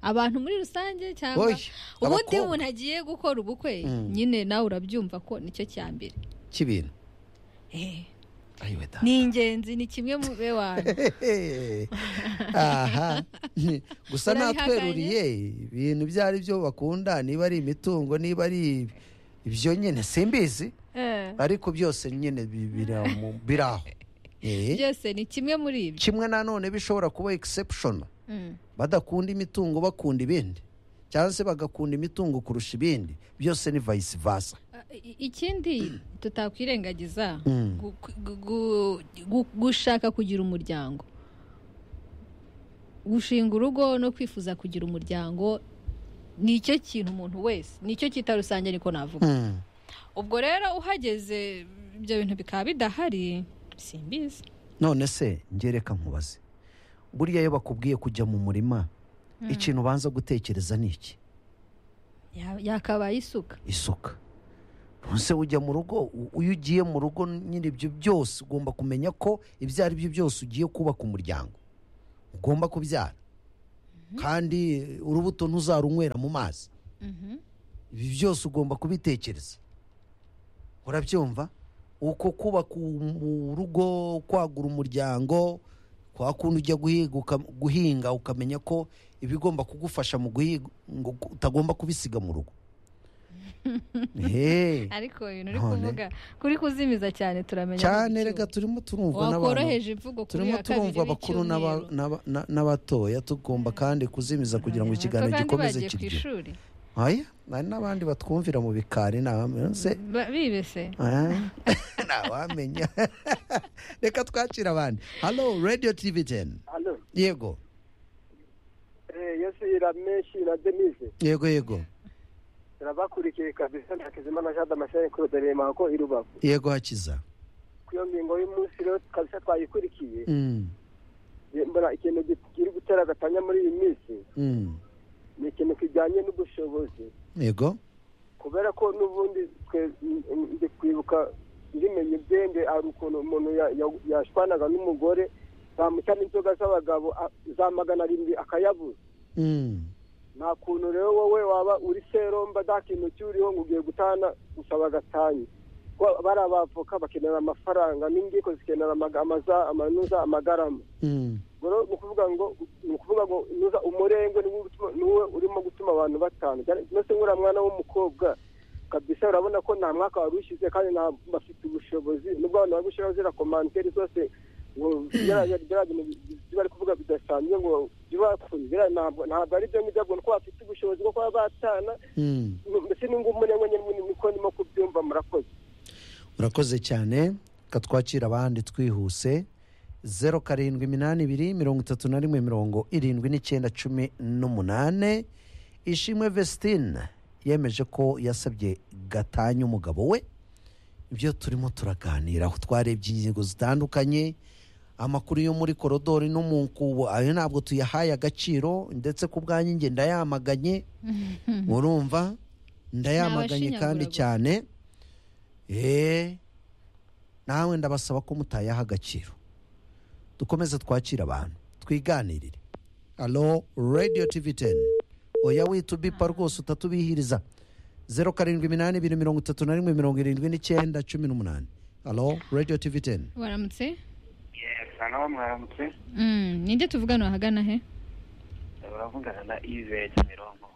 abantu muri rusange cyangwa Oya, ubundi abakobwa. umuntu agiye gukora ubukwe Mm. nyine nawe urabyumva ko nicyo cya mbere cy'ibintu Eh, ayiwe da ni ingenzi ni kimwe mu be wanyu aha gusa Urabihakanye? natweruriye ibintu ibyo ari byo bakunda niba ari imitungo niba ari ibyo nyine simbizi Eh, ariko byose nyine bi- bira mu- biri aho Eh, byose ni kimwe muri ibyo kimwe nanone bishobora kuba exception Mm. badakunda imitungo bakunda ibindi cyangwa se bagakunda imitungo kurusha ibindi byose ni vice versa I- ikindi tutakwirengagiza Mm. gu- gu- gu- gu- gushaka kugira umuryango gushinga urugo no kwifuza kugira umuryango ni icyo kintu umuntu wese ni icyo cyita rusange niko navuga Mm. ubwo rero uhageze ibyo bintu bikaba bidahari simbizi none se ngereka nkubaze buriya iyo bakubwiye kujya mu murima ikintu ubanza gutekereza ni iki Ya- yakabaye isuka isuka ntuse ujya mu rugo u- iyo ugiye mu rugo nyine ibyo byose ugomba kumenya ko ibyo ari byo byose ugiye kubaka umuryango ugomba kubyara kandi urubuto ntuzarunywera mu mazi Mhm. ibi byose ugomba kubitekereza urabyumva uko kubaka um- urugo kwagura umuryango kwa kundi ujya guhiga uka- guhinga ukamenya ko ibigomba kugufasha mu guhiga ngo utagomba kubisiga mu rugo Hey, ariko ibintu uri None. kuvuga kuri kuzimiza cyane turamenya cyane n'igiciro. rega turimo turumva n'abantu wakoroheje imvugo kuri turimo ya kabiri turumva abakuru n'aba- b'icyumweru. n'aba- na- n'abatoya tugomba kandi kuzimiza kugira ngo Abana ikiganiro bato kandi gikomeze bagiye ku kiryohe ishuri. Oya, hari n'abandi batwumvira mu bikari nabamse Ba- bibese ntawamenya reka twakira abandi halo radiyo tivi teni hano yego yesu irameshi na denise yego yego turabakurikiye kabisa na kizimana jean damascene claude remako i rubavu yego hakiza ku iyo ngingo y'umunsi rero kabisa twayikurikiye Mm, mbona ikintu kiri gutera agatanya muri iyi minsi mm. ni ikintu kijyanye n'ubushobozi yego kubera ko n'ubundi twe ndi kwibuka ndimenye byende hari ukuntu umuntu ya- ya- yashwanaga n'umugore bamuca n'inzoga z'abagabo a- za magana arindwi akayabuza Mm, nta kuntu rero wowe waba uri seromba nta kintu cyuriho ngo ugiye gutana gusaba gatanya kuko bari abavoka bakenera amafaranga n'ingiko zikenera amaga- amaza- amanuza amagarama mm. ubwo rero ni ukuvuga ngo ni ukuvuga ngo nuza umurengwe niwo utuma- niwo urimo gutuma abantu batanu ndetse nk'uriya mwana w'umukobwa kabisa urabona ko nta mwaka wari ushyize kandi nta bafite ubushobozi nubwo abantu bari gushyiraho ziriya komantere zose ngo biriya- biriya bintu byo bari kuvuga bidasanzwe ngo bibakure biriya ntabwo ntabwo ari byo ngibyo ngo ni uko bafite ubushobozi bwo kuba batana Mm. ndetse n'ubwo umurengwe nyine niko ndimo kubyumva murakoze urakoze cyane reka twakira abandi twihuse zeru karindwi iminani ibiri mirongo itatu na rimwe mirongo irindwi n'icyenda cumi n'umunane ishimwe vestine yemeje ko yasabye gatanya umugabo we ibyo turimo turaganira aho twarebye ingingo zitandukanye amakuru yo muri korodori no mu nkubo ayo ntabwo tuyahaye agaciro ndetse ku bwanyu njye ndayamaganye urumva ndayamaganye kandi Ni abashinyagura cyane eee nawe ndabasaba ko mutayaha agaciro dukomeze twakire abantu twiganirire alo radiyo tivi teni oya witubipa rwose utatubihiriza zeru karindwi iminani ibiri mirongo itatu na rimwe mirongo irindwi n'icyenda cumi n'umunani alo radiyo tivi teni waramutse hano mwaramutse Mm, ninde tuvugana ahagana he uravugana na ive kimironko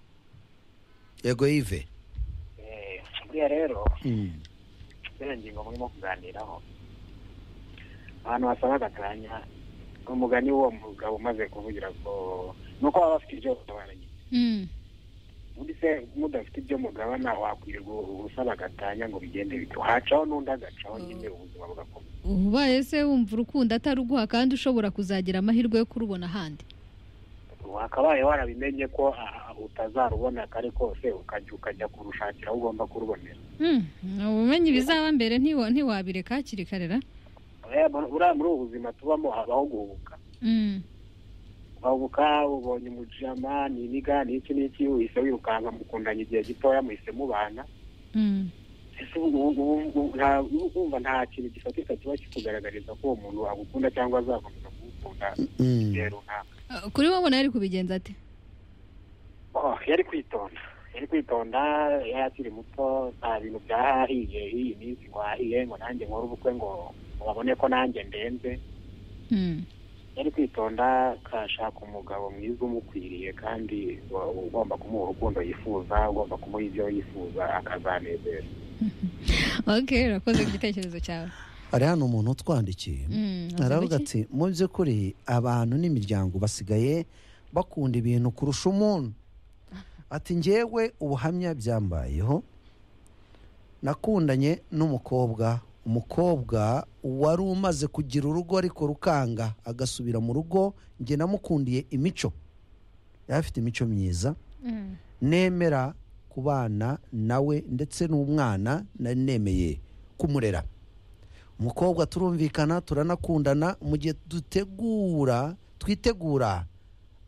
yego yive Eh, buriya rero Mm. buriya ngingo murimo kuganiraho ahantu hasaba agatanya umugani w'uwo mugabo umaze kuvugira ko ni uko baba bafite ibyo bagabananye Mm, undi se mudafite ibyo mugabana wakwirirwa usaba agatanya ngo bigende bito hacaho n'undi agacaho nyine ubuzima bugakomeza ubaye se wumva urukundo ataruguha kandi ushobora kuzagira amahirwe yo kurubona ahandi wakabaye warabimenye ko ah, ah, utazarubona kare kose ukajya ukajya kurushakira aho ugomba kurubonera Mm, ubumenyi bizaba mbere ntiwa- ntiwabireka hakiri kare ra Eh, buriya muri ubu buzima tubamo habaho guhubuka Mm, ukabuka ubonye umujama ni iniga ni iki n'iki uhise wirukanka mukundanye igihe gitoya muhise mubana mm, ese ubu- ubu- ubu- ubu- nta- ubu- kumva nta kintu gifatika kiba kikugaragariza ko uwo muntu agukunda cyangwa azakomeza kugukunda Mm. igihe runaka Ah, kuri wowe ubona yari kubigenza ate Oh, yari kwitonda yari kwitonda yari akiri muto nta bintu byahahiye iyi minsi ngo ahahiye ngo nanjye nkore ubukwe ngo babone ko nanjye ndenze Mm, yari kwitonda akashaka umugabo mwiza umukwiriye kandi wa- ugomba kumuha urukundo yifuza ugomba kumuha ibyo yifuza akazanezerwa okay urakoze igitekerezo cyawe hari hano umuntu utwandikiye Mm, avuga aravuga iki? ati mu by'ukuri abantu n'imiryango basigaye bakunda ibintu kurusha umuntu ati ngewe ubuhamya byambayeho nakundanye n'umukobwa umukobwa wari umaze kugira urugo ariko rukanga agasubira mu rugo njye namukundiye imico yari afite imico myiza Mm, nemera kubana nawe ndetse n'umwana nari nemeye kumurera umukobwa turumvikana turanakundana mu gihe dutegura twitegura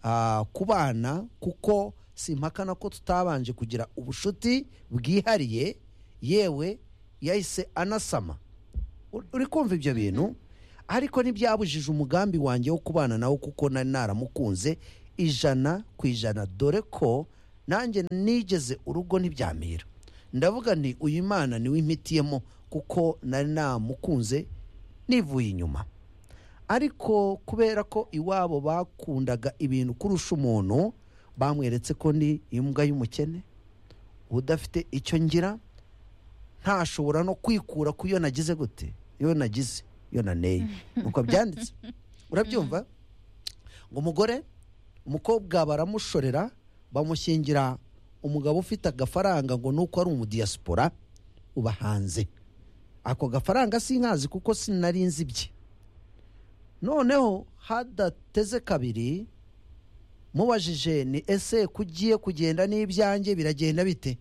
ah, kubana kuko simpakana ko tutabanje kugira ubushuti bwihariye yewe yahise anasama Ur- uri kumva ibyo bintu ariko ntibyabujije umugambi wanjye wo kubana nawe kuko nari naramukunze ijana ku ijana dore ko nanjye nigeze urugo ntibyamira ndavuga nti uyu mwana niwe impitiyemo kuko nari namukunze nivuye inyuma ariko kubera ko iwabo bakundaga ibintu kurusha umuntu bamweretse ko ndi imbwa y'umukene udafite icyo ngira ntashobora no kwikura ku yo nagize gute iyo nagize iyo naneye nuko byanditse urabyumva ngo umugore umukobwa baramushorera bamushyingira umugabo ufite agafaranga ngo nuko ari umudiyasipora uba hanze ako gafaranga sinkazi kuko sinari nzi ibye noneho hadateze kabiri mubajije ni ese kugiye kugenda n'ibyanjye biragenda bite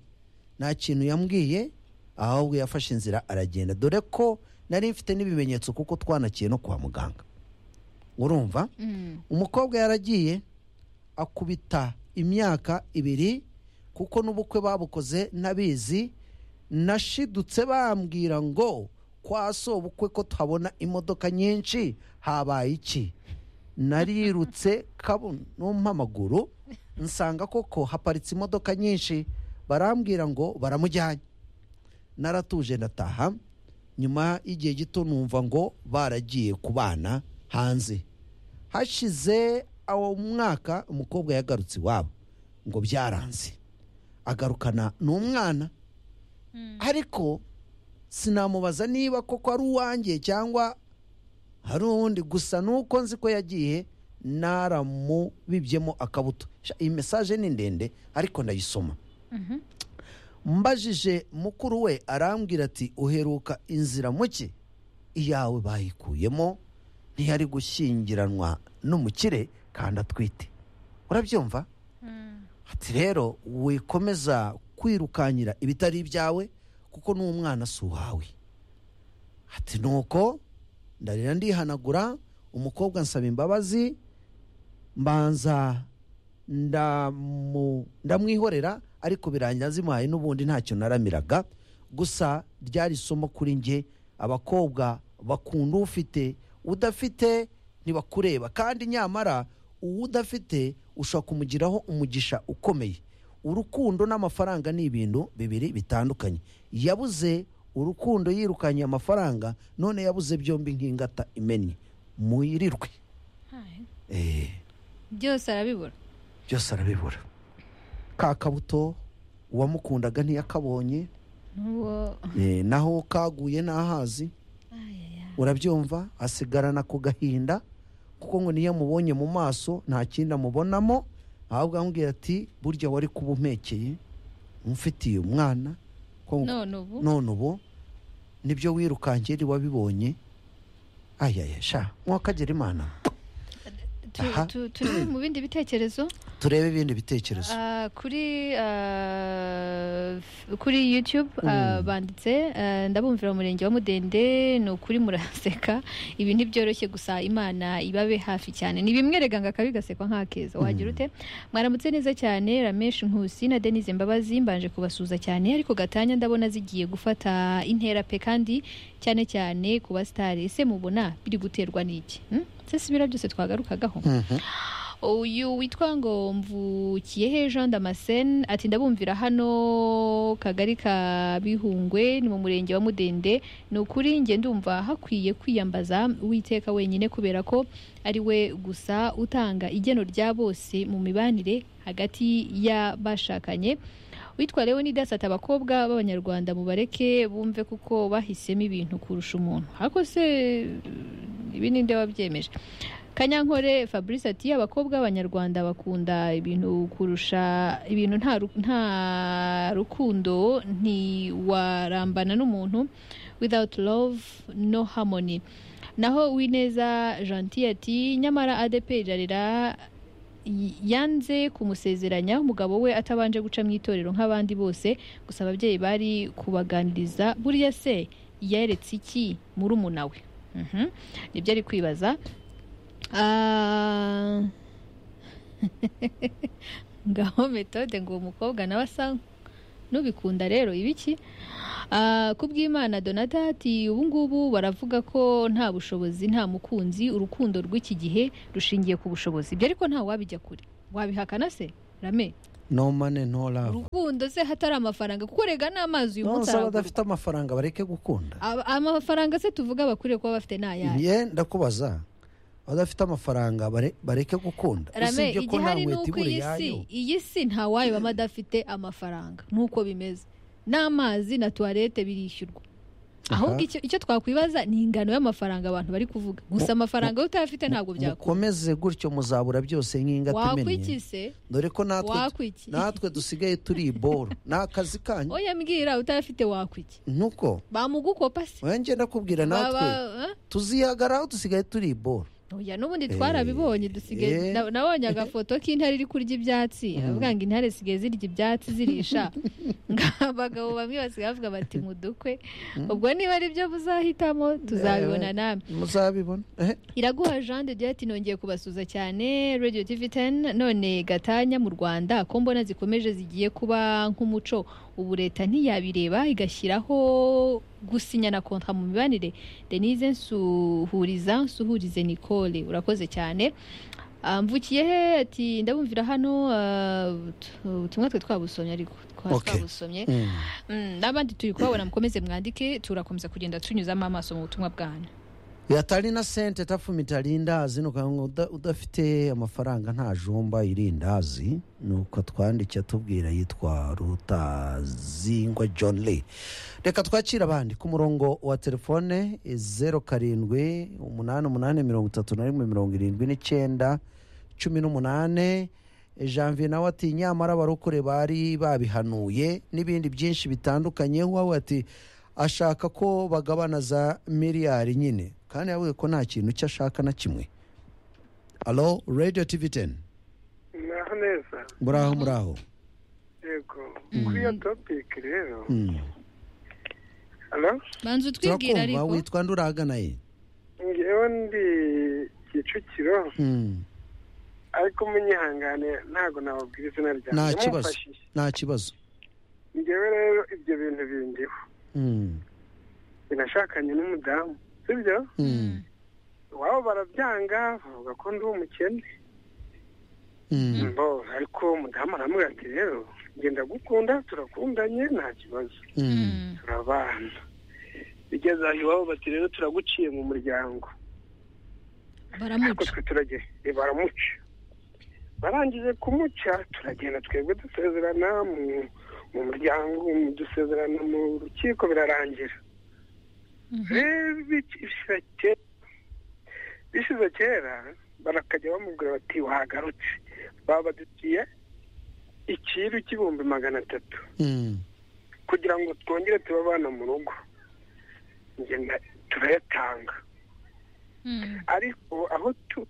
nta kintu yambwiye ahubwo yafashe inzira aragenda dore ko nari mfite n'ibimenyetso kuko twanakiye no kwa muganga urumva Mm. umukobwa yaragiye akubita imyaka ibiri kuko n'ubukwe babukoze ntabizi nashidutse bambwira ngo kwa so ubukwe ko tuhabona imodoka nyinshi habaye iki narirutse kabonoma amaguru nsanga koko haparitse imodoka nyinshi barambwira ngo baramujyanye naratuje ndataha nyuma y'igihe gito numva ngo baragiye ku bana hanze hashize awo mwaka umukobwa yagarutse iwabo ngo byaranze agarukana n'umwana ariko sinamubaza niba koko ari uwanjye cyangwa hari uwundi gusa nuko nzi ko yagiye naramubibyemo akabuto Sha, iyi mesaje ni ndende ariko ndayisoma Mhm. mbajije mukuru we arambwira ati uheruka inzira muke iyawe bayikuyemo ntiyari gushyingiranwa n'umukire kandi atwite urabyumva Mm. ati rero wikomeza kwirukanyira ibitari ibyawe kuko n'umwana si uwawe ati nuko ndarira ndihanagura umukobwa nsaba imbabazi mbanza ndamu- ndamwihorera ariko birangira zimuhaye n'ubundi ntacyo naramiraga gusa ryari isomo kuri nge abakobwa bakunda ufite udafite ntibakureba kandi nyamara uwo udafite ushobora kumugiraho umugisha ukomeye urukundo n'amafaranga ni ibintu bibiri bitandukanye yabuze urukundo yirukanye amafaranga none yabuze byombi nk'ingata imennye muyirirwe Hai. Eh. byose arabibura byose arabibura ka kabuto uwamukundaga ntiyakabonye Uwo- eh, naho kaguye n'ahazi Ayaya. urabyumva asigarana ku gahinda kuko ngo niyo amubonye mu maso nta kindi amubonamo ahubwo amubwira ati burya wari kuba umekeye umfitiye umwana ko ngo- none ubu none ubu nibyo wirukankeri wabibonye ayaya sha mwakagera imana Tu- aha. tu- turi mu bindi bitekerezo turebe ibindi bitekerezo Ah, kuri ah, f- kuri youtube ah, banditse ah, ndabumvira umurenge wa mudende ni ukuri muraseka ibi ntibyoroshye gusa imana ibabe hafi cyane ni bimwe rega ngo akabi gasekwa nk'akeza wagira ute mwaramutse neza cyane ramesh nkusi na denise mbabazi mbanje kubasuza cyane ariko gatanya ndabona zigiye gufata intera pe kandi cyane cyane ku basitari ese mubona biri guterwa n'iki Hmm? se si biriya byose twagarukagaho Mhm. uyu witwa ngo mvukiyehe jean damascene ati ndabumvira hano kagari ka bihungwe ni mu murenge wa mudende ni ukuri njye ndumva hakwiye kwiyambaza uwiteka wenyine kubera ko ari we gusa utanga igeno rya bose mu mibanire hagati y'abashakanye witwa leonidas ati abakobwa b'abanyarwanda mubareke bumve kuko bahisemo ibintu kurusha umuntu ariko se ibi ninde wabyemeje kanyankore fabrice ati abakobwa b'abanyarwanda bakunda ibintu kurusha ibintu nta ru- nta rukundo ntiwarambana n'umuntu without love no harmony naho wineza gentil ati nyamara adeperi irarira y- yanze kumusezeranya umugabo we atabanje guca mu itorero nk'abandi bose gusa ababyeyi bari kubaganiriza buriya se yeretse iki muri umunawe Mhm. nibyo ari kwibaza Ah. ngaho metode ngo uwo mukobwa nawe asa n'ubikunda rero ibiki Ah, ku bw'imana donata ati ubu ngubu baravuga ko nta bushobozi nta mukunzi urukundo rw'iki gihe rushingiye ku bushobozi ibyo ariko nta wabijya kure wabihakana se rame no mane no love urukundo se hatari amafaranga kuko rega n'amazi uyu munsi nonse aragurwa. abadafite amafaranga bareke gukunda Aba- amafaranga se tuvuga bakwiriye kuba bafite ni ayahe ye ndakubaza abadafite amafaranga bare- bareke gukunda rame usibye ko nta igihari ni nkweto uko iyi ibura si iyayo iyi si nta wayibamo adafite amafaranga nuko bimeze n'amazi na tuwarete birishyurwa ahubwo icyo- icyo twakwibaza ni ingano y'amafaranga abantu bari kuvuga gusa amafaranga yo utayafite ntabwo byakora mukomeze gutyo muzabura byose nk'ingatamennye wakwikise dore ko natwe wakwiki natwe dusigaye turi iboro ni akazi kanyu oya mbwira utayafite wakwiki nuko bamugukopa se wowe ngenda kubwira natwe Baba- eh? tuzihagaraho dusigaye turi iboro oya n'ubundi Eh, twarabibonye dusigaye eh. na- nabonye agafoto k'intare iri kurya ibyatsi avuga ngo intare zisigaye zirya ibyatsi zirisha abagabo bamwe basigaye bavuga bati mudukwe ubwo niba ari byo muzahitamo tuzabibona namwe muzabibona Eh, iraguha jean de dieu ati nongeye kubasuza cyane radio tv 10 none gatanya mu rwanda ko mbona zikomeje zigiye kuba nk'umuco ubu leta ntiyabireba igashyiraho gusinyana kontra mu mibanire denise nsuhuriza nsuhurize nicole urakoze cyane Ah, mvukiye he ati ndabumvira hano ah, utu- utumwe twe twabusomye ariko twa- Okay. twabusomye mm. Mm, n'abandi turi kubabona mukomeze mwandike turakomeza kugenda tunyuzamo amaso mu butumwa bwanyu yatari na sente tafumi itarindazi nuko ngo uda- udafite amafaranga nta jumba irindazi nuko twandike atubwira yitwa rutazingwa john lee reka twakire abandi ku murongo wa telefone zeru karindwi umunani umunani mirongo itatu na rimwe mirongo irindwi n'icyenda cumi n'umunani janvier nawe ati nyamara abarokore bari babihanuye n'ibindi byinshi bitandukanye wawe ati ashaka ko bagabana za miliyari nyine kandi yavuze ko nta kintu cyo ashaka na kimwe alo radiyo tivi teni muraho neza muraho muraho yego kuri iyo topiki rero Mm. hano banza utwibwira turakumva ariko witwa nduragana ye ngewe ndi kicukiro Mm. ariko munyihangane ntabwo nababwira izina ryanjye nta kibazo mumfashije. nta kibazo ngewe rero ibyo bintu bindiho Mm. binashakanye n'umudamu sibyo Mm. iwabo barabyanga bavuga ko ndi umukene Mm. mbo ariko umudamu aramubwira ati rero ngenda gukunda turakundanye nta kibazo Mm. Mm. turabana bigeze aho iwabo bati rero turaguciye mu muryango ariko baramuca twe turagenda eh, baramuca barangije kumuca turagenda twebwe dusezerana mu- mu muryango mu- dusezerana mu rukiko birarangira rero bishize kera bishize kera barakajya bamubwira bati wagarutse babadukiye ikiru cy'ibihumbi magana atatu Mm. kugira ngo twongere tube abana mu rugo Njye na- turayatanga ariko aho turi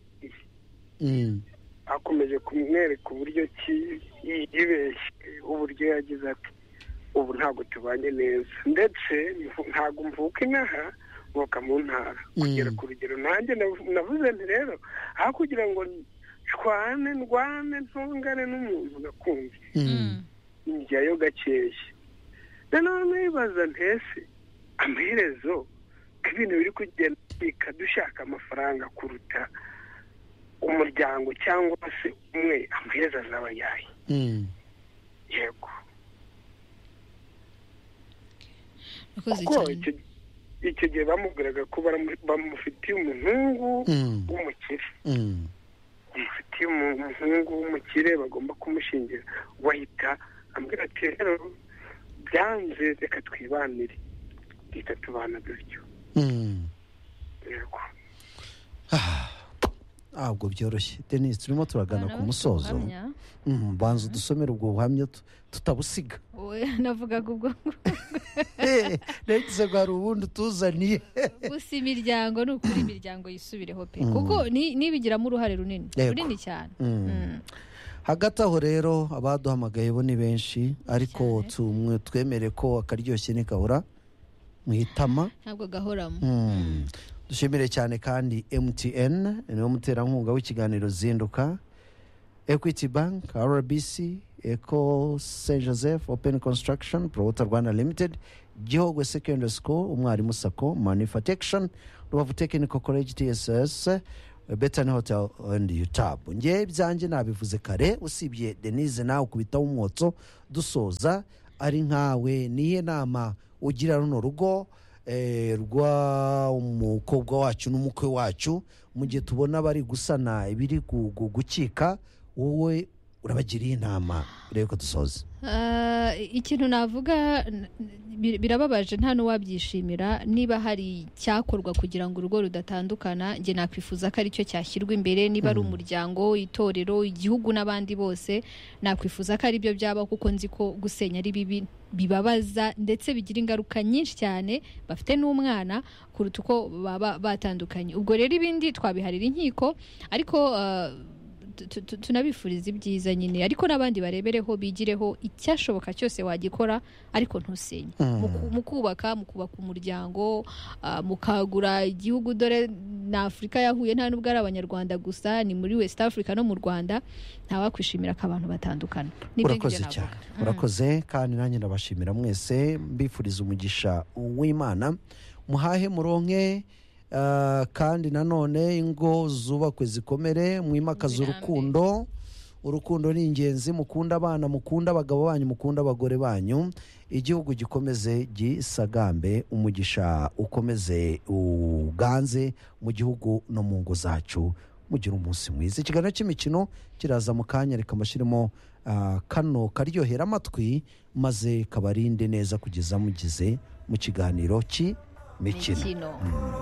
Mm. akomeje kumwereka uburyo ki yibeshye uburyo yagize ati ubu ntabwo tubanye neza ndetse mvu- ntabwo mvuka inaha mvuka mu ntara Mm. kugera ku rugero nanjye nav- navuze nti rero aho kugira ngo nshwane ndwane ntungane n'umuntu gakunze Mm. njyayo gakeya noneho nibaza ntese amaherezo ko ibintu biri kugenda bika dushaka amafaranga kuruta umuryango cyangwa se umwe amaherezo azaba ayaye Mm. yego urakoze kuko cyane icyo- icyo gihe bamubwiraga ko baramu- bamufitiye umuhungu Mm. w'umukire Mm. bamufitiye umu- umuhungu w'umukire bagomba kumushingira wahita ambwira ati rero byanze reka twibanire duhita tubana dutyo Mm. yego ntabwo byoroshye denise turimo turagana Abana ku musozo bahamya. Mm, banza udusomere ubwo buhamya tu- tutabusiga Oya, navugaga ubwo nagize ngo hari ubundi utuzaniye gusa imiryango ni ukuri imiryango yisubireho pe Mm. kuko ni- nibigiramo uruhare runini Yego. runini cyane Mm. Mm. hagati aho rero abaduhamagaye bo ni benshi ariko Cyane. tumwe twemere ko akaryoshye ntikabura mu itama ntabwo agahoramo Mm. dushimire cyane kandi mtn niwo muterankunga w'ikiganiro zinduka equity bank rbc eco st joseph open construction prowota rwanda limited gihogwe secondary school umwarimu sako manufacturation rubavu technical college tss betani hotel and utab ngewe ibyanjye nabivuze kare usibye denise nawe ukubitaho umwotso dusoza ari nkawe niye nama ugira runo rugo eh, rwa umukobwa wacu n'umukwe wacu mu gihe tubona bari gusana ibiri gu- gu- gukika wowe urabagiriye inama rero ko dusoze Ah, ikintu navuga n- bir- birababaje nta n'uwabyishimira niba hari icyakorwa kugira ngo urugo rudatandukana njye nakwifuza ko ari cyo cyashyirwa imbere niba ari umuryango itorero igihugu n'abandi bose nakwifuza ko ari byo byaba kuko nzi ko gusenya ari bibi bibabaza ndetse bigira ingaruka nyinshi cyane bafite n'umwana kuruta uko baba batandukanye ubwo rero ibindi twabiharira inkiko ariko ah, tu- tu- tu- tunabifuriza ibyiza nyine ariko n'abandi barebereho bigireho icyashoboka cyose wagikora ariko ntusenye Mm. Mu ku- mu kubaka mu kubaka umuryango ah, mukagura igihugu dore na afurika yahuye nta n'ubwo ari abanyarwanda gusa ni muri west africa no mu rwanda ntawakwishimira ko abantu batandukana Nibyo ngibyo urakoze navuga. cyane Mm. urakoze kandi nanjye ndabashimira mwese mbifuriza umugisha w'imana muhahe muronke ah, kandi nanone ingo zubakwe zikomere mwimakaze Amen. urukundo urukundo ni ingenzi mukunda abana mukunda abagabo banyu mukunda abagore banyu igihugu gikomeze gisagambe umugisha ukomeze uganze mu gihugu no mu ngo zacu mugira umunsi mwiza ikiganiro cy'imikino kiraza mu kanya reka amashyirimo kano karyohera amatwi maze kabarinde neza kugeza mugize mu kiganiro cy'imikino Mikino.